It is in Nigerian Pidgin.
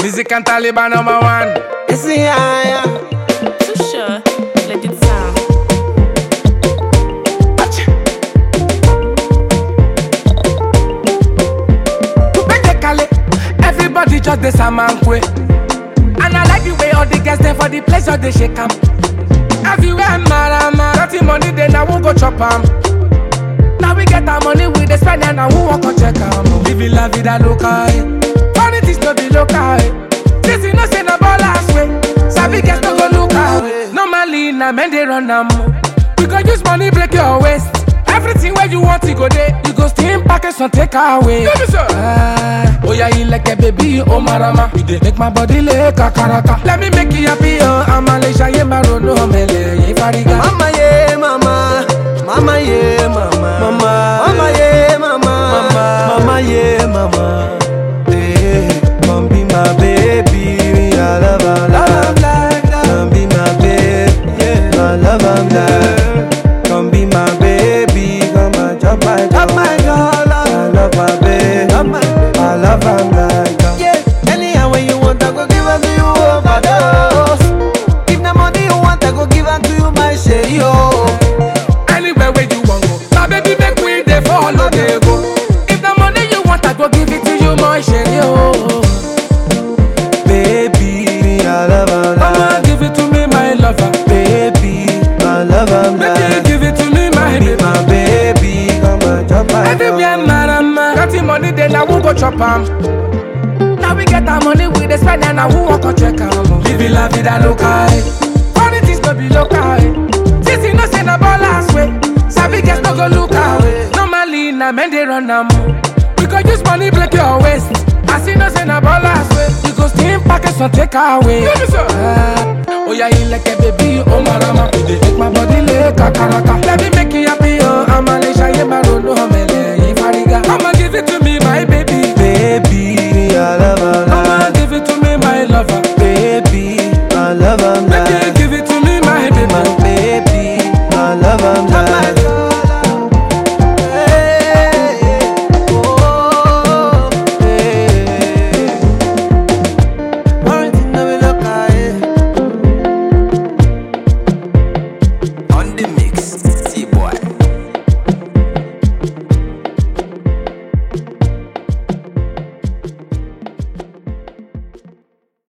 Music and Taliban number one. It's the higher. Too sure. Let it sound. Kale, everybody just the samankwe. And I like the way all the girls there for the place all they shake 'em. Everywhere marama, dirty money then I won't go chop 'em. Now we get our money we dey spend and I won't walk or check 'em. Living la vida loca, eh. Funny things no be local, eh. This you know say na ballers way. Sabi girls no go look away. Normally na men dey run 'em. We go use money break your waist. Everything where you want to go there, you go steam package and take away. Ah, oh yeah, you like a baby, oh marama. You dey make my body like kakaraka. Let me make you happy, oh I'm Malaysia, yeah, marono, mele, yeah, fariga. Mama, yeah, mama. Mama, yeah, mama. Mama, mama, yeah, mama. Mama, mama, yeah, mama. Hey, come be my baby. I love, I love, like that. Come be my baby. Yeah, I love, I'm like. Come be my baby. Come and jump my girl. my girl. I love my baby. I love, I'm like that. Yeah, anyhow when you want, I go give her to you overdose. If the money you want, I go give her to you, my shady, oh. Anywhere where you want go, now baby make we dey follow dey go. If the money you want, I go give it to you, my shady, oh. Baby, I love her Mama, like give it to me, my lover. Baby, I love her Baby, like give it to me, my Be baby. my baby, come and jump my Everywhere, marama. Got the money, then I won't go chop 'em. Now we get our money, we dey spend and I won't walk or check 'em. Living la vida loca, eh. Funny things no be local, eh. This you know say na ballers way. Sabi girls no go look away. Normally na men dey run 'em. We go use money break your waist. As you know say na ballers way. You go steam package and take away. Ah, oh yeah, you like a baby, oh marama. You dey make my body like kakaraka. Let me